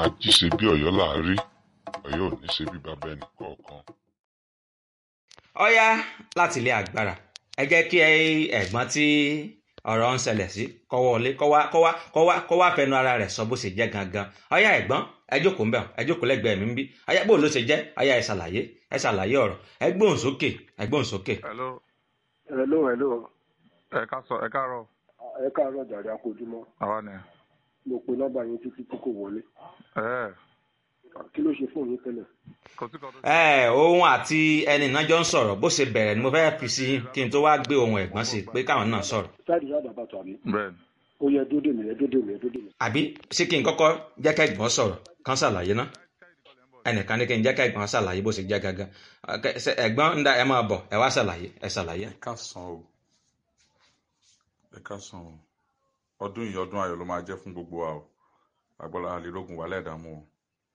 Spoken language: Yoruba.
ají ṣe bí ọ̀yọ́ là á rí ọ̀yọ́ ò ní ṣe bí bàbá ẹnì kọ̀ọ̀kan. ọ̀yá láti ilé agbára ẹ jẹ́ kí ẹ̀gbọ́n tí ọ̀rọ̀ ń ṣẹlẹ̀ sí kó wọlé kó wá kó wá kó wá kó wá fẹnu ara rẹ̀ sọ bó ṣe jẹ́ gangan ọ̀yá ẹ̀gbọ́n ẹ jókòó ńbẹ̀ ẹ jókòó lẹ́gbẹ̀ẹ́ mi ń bí ọ̀yá bó ló ṣe jẹ́ ọ̀yá ẹ ṣàlàyé ẹ ṣàlàyé ọ̀rọ̀ ẹ gbóhùn sókè ẹ gbóhùn sókè. hello hello hello ẹ ká sọ ẹ káàárọ̀ ẹ káàárọ̀ jàre akójúmọ́ àwa ni mo pe nọ́mbà yín títí tí kò wọlé ẹ kí ló ṣe fóònù yín tẹ́lẹ̀ kò sí kan tó ẹ òun àti ẹni náà jọ ń sọ̀rọ̀ bó ṣe bẹ̀rẹ̀ ni mo fẹ́ fi sí kí n tó wá gbé ohun ẹ̀gbọ́n sí pé káwọn náà sọ̀rọ̀ sáàdì sáàdì àbàtà mi bẹ́ẹ̀ ni ó yẹ dódè mi ẹ dódè mi ẹ dódè mi. àbí ṣé kí n kọ́kọ́ jẹ́ kẹ́gbọ́n sọ̀rọ̀ kán ṣàlàyé ná ẹnìkan ní kí n jẹ́ kẹ́gbọ́n ṣàlàyé bó ṣe jẹ́ gangan Ọ̀kẹ́, ṣe- ẹ̀gbọ́n ń da ẹ máa bọ̀ ẹ wá ṣàlàyé ẹ ṣàlàyé. ẹ káàsán o ẹ káàsán o ọdún yìí ọdún ayọ̀ ló máa jẹ́ fún gbogbo wa o àgbọ̀lá àlélógún wà lẹ́ẹ̀dààmú o